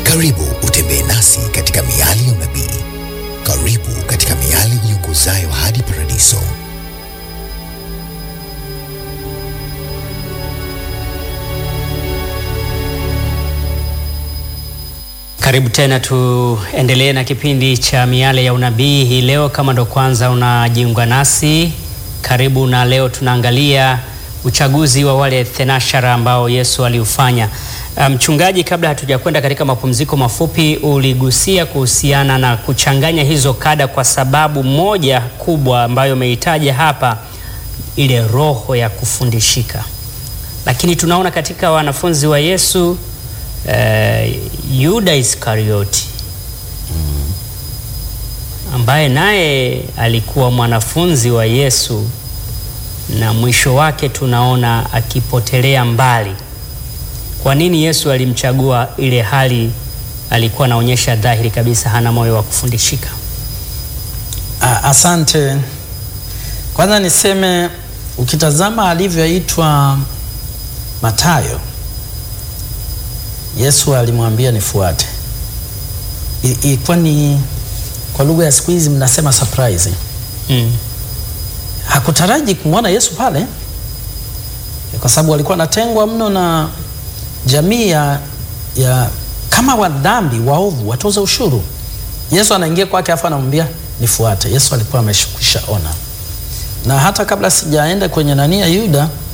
Karibu utembee nasi katika miali ya unabii. Karibu katika miali iongozayo hadi paradiso. Karibu tena, tuendelee na kipindi cha miale ya unabii hii leo. Kama ndo kwanza unajiunga nasi, karibu. Na leo tunaangalia uchaguzi wa wale thenashara ambao Yesu aliufanya. Mchungaji, um, kabla hatujakwenda katika mapumziko mafupi, uligusia kuhusiana na kuchanganya hizo kada, kwa sababu moja kubwa ambayo umeitaja hapa, ile roho ya kufundishika. Lakini tunaona katika wanafunzi wa Yesu Uh, Yuda Iskarioti ambaye naye alikuwa mwanafunzi wa Yesu na mwisho wake tunaona akipotelea mbali. Kwa nini Yesu alimchagua ile hali alikuwa anaonyesha dhahiri kabisa hana moyo wa kufundishika? Asante. Kwanza niseme ukitazama alivyoitwa Mathayo Yesu alimwambia nifuate. Ilikuwa ni kwa lugha ya siku hizi mnasema surprise. Mm. Hakutaraji kumwona Yesu pale kwa sababu walikuwa natengwa mno na jamii ya, ya kama wadhambi waovu, watoza ushuru. Yesu anaingia kwake afu anamwambia nifuate. Yesu alikuwa ameshukwisha ona, na hata kabla sijaenda kwenye nani ya Yuda